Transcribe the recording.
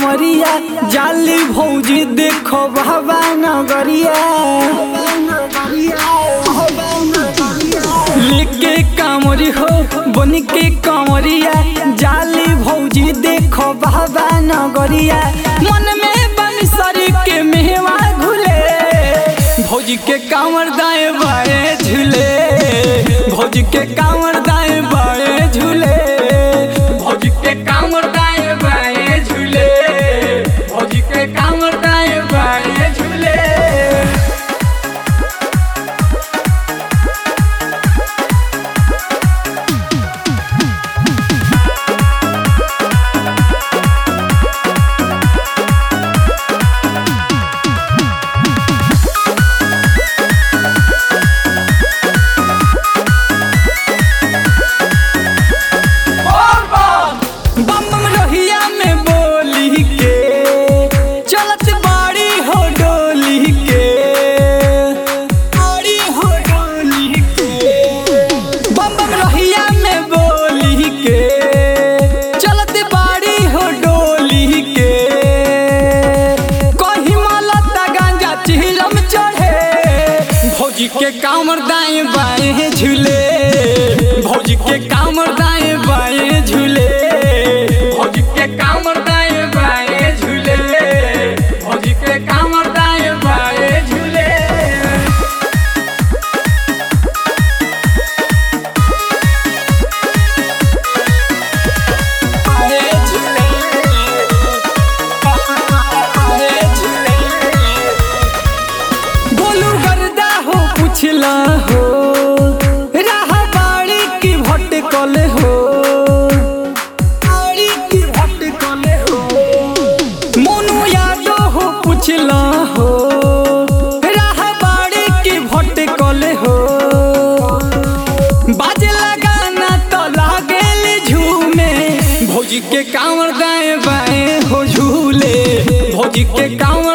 कांवरिया जाली भौजी देखो बाबा नगरिया लेके कांवरी हो बन के कांवरिया जाली भौजी देखो बाबा नगरिया मन में बन सर के मेवा घुले भौजी के कांवर दाएं बाएं झूले भौजी के कांवर दाएं बाएं झूले भौजी के कांवर दाएं बाएं झूले भौजी के कांवर दाएं बाएं झूले बम बम लोहिया में बोली के चलत बाड़ी हो डोली के बाड़ी हो डोली के बम बम लोहिया में बोली के चलत बाड़ी हो डोली के कहीं मलता गांजा चिलम चढ़े भौजी के कामर दाएं बाएं झूले भौजी के कामर दाएं बाएं झूले भौजी के कामर दाएं बाएं झूले भौजी के कामर दाएं बाएं झूले बोलू गर्दा हो पुछला हो राह बाड़ी की भटकल हो बाड़ी की भटकल हो मोनू यादव हो पुछला हो राह बाड़ी की भटकल हो बाजे लगाना तो लागेल झूमे भौजी के कांवर दाएं बाएं हो झूले भौजी के कांवर